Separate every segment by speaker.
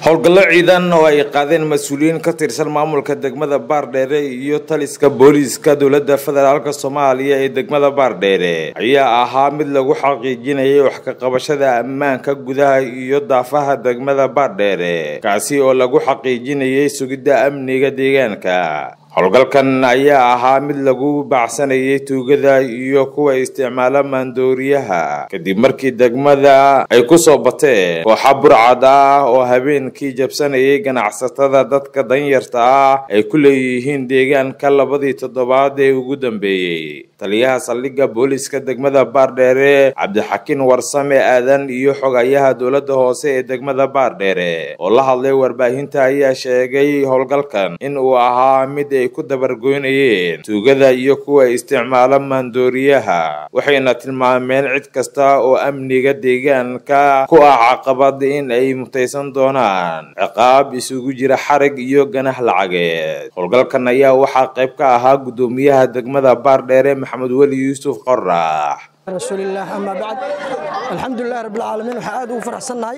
Speaker 1: howlgallo ciidan oo ay qaadeen mas-uuliyiin ka tirsan maamulka degmada baardheere iyo taliska booliiska dowladda federaalk soomaaliya ee degmada baardheere ayaa ahaa mid lagu xaqiijinayay wax ka qabashada ammaanka gudaha iyo daafaha degmada baardheere kaasi oo lagu xaqiijinayay sugidda amniga deegaanka howlgalkan ayaa ahaa mid lagu baacsanayay tuugada iyo kuwa isticmaala maandooriyaha kadib markii degmada ay ku soo bateen kooxa burcad ah oo habeenkii jabsanayay ganacsatada dadka danyarta ah ay ku leeyihiin deegaanka labadii toddobaad ee ugu dambeeyey taliyaha saldhigga booliiska degmada baardheere cabdixakiin warsame aadan iyo xogayaha dowladda hoose ee degmada baardheere oo la hadlay warbaahinta ayaa sheegay howlgalkan in uu ahaa mid ay ku dabargoynayeen tuugada iyo kuwa isticmaala maandooriyaha waxayna tilmaameen cid kasta oo amniga deegaanka ku ah caqabad in ay mutaysan doonaan ciqaab isugu jira xarig iyo ganah lacageed howlgalkan ayaa waxaa qayb ka ahaa guddoomiyaha degmada baardheere maxamed weli yuusuf qorax
Speaker 2: rasuulilaah amaa bacd alxamdulilahi rabbilcaalamiin waxaan aad ugu faraxsannahay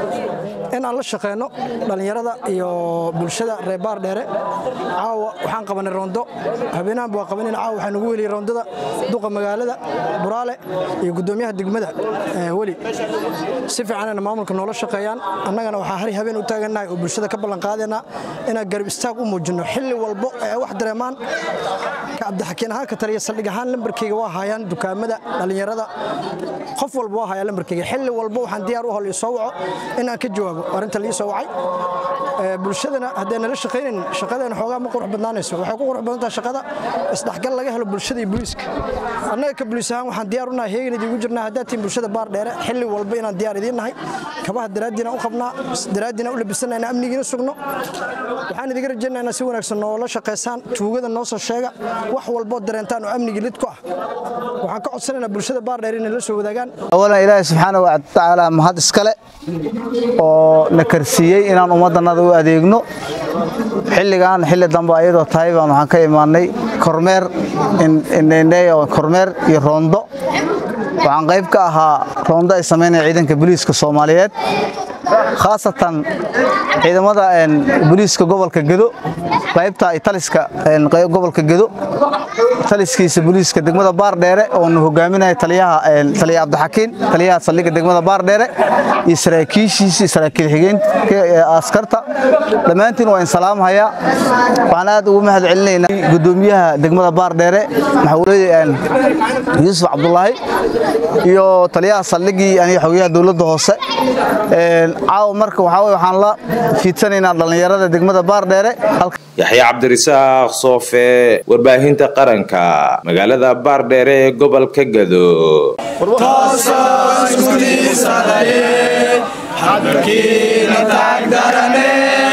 Speaker 2: in aan la shaqeyno dhallinyarada iyo bulshada reer baardheere caawa waxaan qabanay roondo habeenahanba waa qabanin caawa waxaan ugu weliyey roondada duqa magaalada buraale iyo guddoomiyaha degmada weli si fiicanayna maamulka noola shaqeeyaan annagana waxaa hari habeen u taagannahay oo bulshada ka ballanqaadaynaa inaan garab istaag u muujinno xilli walbo ee wax dareemaan ka cabdixakiin ahaan ka taliya saldhig ahaan lambarkeyga waa haayaan dukaamada dhallinyarada qof walba waa hayaa lambarkeyga xilli walbo waxaan diyaar u hol ii soo waco inaan ka jawaabo arrinta lii soo wacay bulshadana haddee nala shaqaynayn shaqadeena xoogaa ma qurux badnaanayso waxay ku qurux badantaha shaqada isdhexgal laga helo bulshada iyo booliiska annaga ka boliis ahaan waxaan diyaar u nahay heegan idiigu jirnaa haddaad tihin bulshada baar dheere xilli walba inaan diyaar idiin nahay kabaha daraaddiina u qabnaa daraaddiina u labisana inaan amnigiina sugno waxaan idiga rajaynaa inaa si wanaagsan noola shaqaysaan tuugada noo soo sheega wax walboo dareentaan oo amnigii lid ku ah waxaan ka codsanaynaa bulshada baar dheere inay la soo wadaagaan
Speaker 3: awalan ilaahay subxaana wa tacaala mahad iskale oo na karsiiyey inaan ummaddanada u adeegno xilligan xilli dambe ayadoo tahay baan waxaan ka imaannay kormeer kormeer iyo roondo waxaan qayb ka ahaa roondo ay samaynaya ciidanka booliiska soomaaliyeed khaasatan ciidamada booliiska gobolka gedo qaybta taliska gobolka gedo taliskiisa booliiska degmada baardheere oonu hogaaminaya taliyaha taliya cabdixakiin taliyaha saldhigga degmada baardheere iyo saraakiishiisa iyo saraakiil xigeenka askarta dhammaantiin waa in salaamhayaa waxaan aad ugu mahad celinaynaa guddoomiyaha degmada baardheere maxamed yuusuf cabdulaahi iyo taliyaha saldhiggii aniga xogayaha dowladda hoose caawa marka waxaa weye waxaan la fiidsanaynaa dhallinyarada degmada baardheere
Speaker 1: yaxya cabdirasaaq soofe warbaahinta qaranka magaalada baardheere ee gobolka gado
Speaker 4: toosoo isku diisadaye xadkiina taagdarane